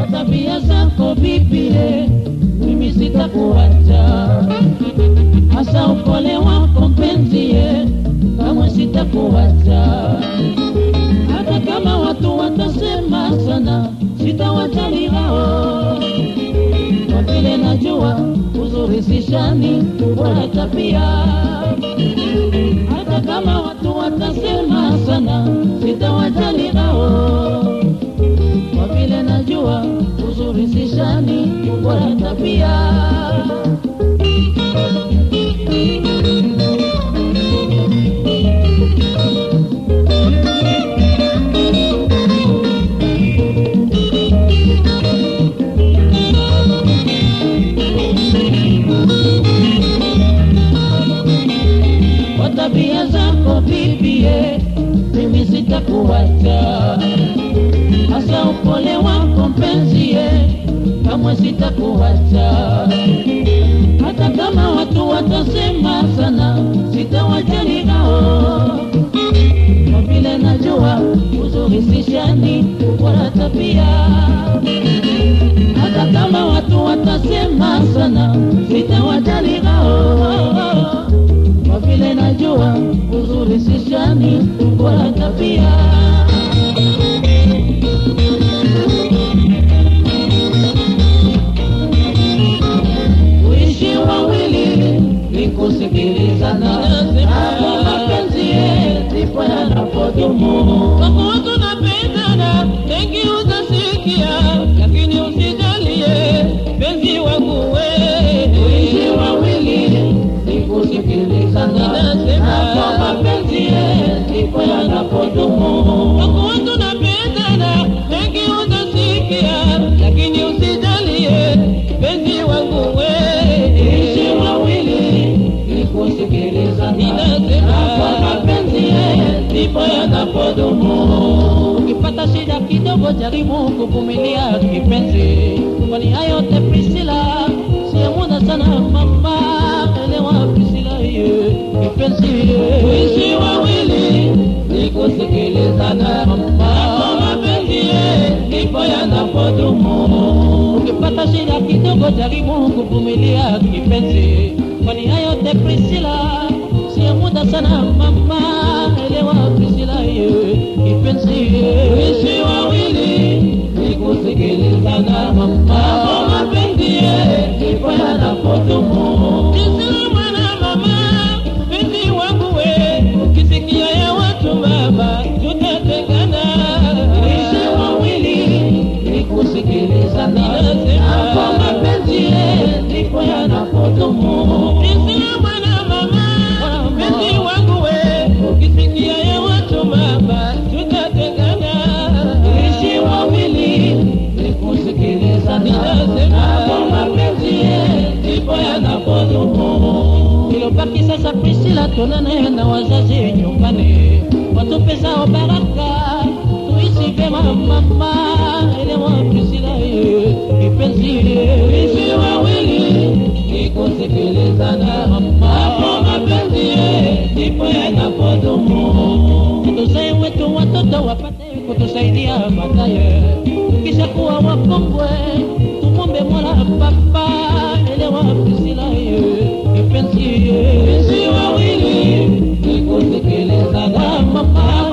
kwa tabia zako bibie, mimi sitakuacha, hasa upole wako mpenzie, kamwe sitakuacha, hata kama watu watasema sana, sitawajali hao, kwa vile najua uzuri si shani, bora tabia hata kama watu watasema sana, sitawajali hao, kwa vile najua uzuri si shani, bora tabia. kwa tabia zako bibie, mimi sitakuacha, hasa upole wako mpenzie, kamwe sitakuacha, hata kama watu watasema sana, sitawajali hao, kwa vile najua uzuri si shani wala tabia, hata kama watu watasema sana, sitawajali hao kwa vile najua uzuri si shani wala tabia. Kuishi wawili ni kusikilizana, hapo mapenzi ndipo yanapodumu. Kwa kuwa tunapendana, mengi utasikia, lakini usijalie penzi wangu Kuishi wewe. wawili ni kusikilizana, hapo mapenzi ndipo yanapodumu. Kwa kuwa tunapendana, mengi utasikia, lakini usijalie penzi wangu Kuishi wewe. wawili ni kusikilizana, Ninasema. hapo mapenzi ndipo yanapodumu. Ukipata shida kidogo, jaribu kuvumilia kipenzi, kwani hayo yote Priscilla siya muda sana mama, elewa Priscilla ye kipenzi ye. Kuishi wawili ni kusikilizana, hapo mapenzi ndipo yanapodumu. Ukipata shida kidogo, jaribu kuvumilia kipenzi, kwani hayo yote Priscilla siya muda sana mama, elewa Priscilla ye kipenzi ye. Kuishi wawili ni kusikilizana, hapo mapenzi ndipo yanapodumu. Priscilla mwana mama, penzi wangu we, ukisikia ya watu mama, tutatengana. Kuishi wawili ni kusikilizana, hapo mapenzi ndipo yanapodumu. Priscilla mwana mama, penzi wangu we, ukisikia ya watu mama, tutatengana. Kuishi wawili ni kusikilizana, hapo mapenzi ndipo yanapodumu. Ilobaki sasa Priscilla, tuonane na wazazi nyumbani, watupe zao baraka, tuishi vyema mama, elewa Priscilla ye, kipenzi ye. Kuishi wawili ni kusikilizana, hapo mapenzi ndipo yanapodumu. tuzae wetu watoto wapate kutusaidia baadaye, tukisha kuwa wakongwe tumwombe Mola Baba, elewa Priscilla ye, kipenzi ye. Kuishi wawili ni kusikilizana, hapo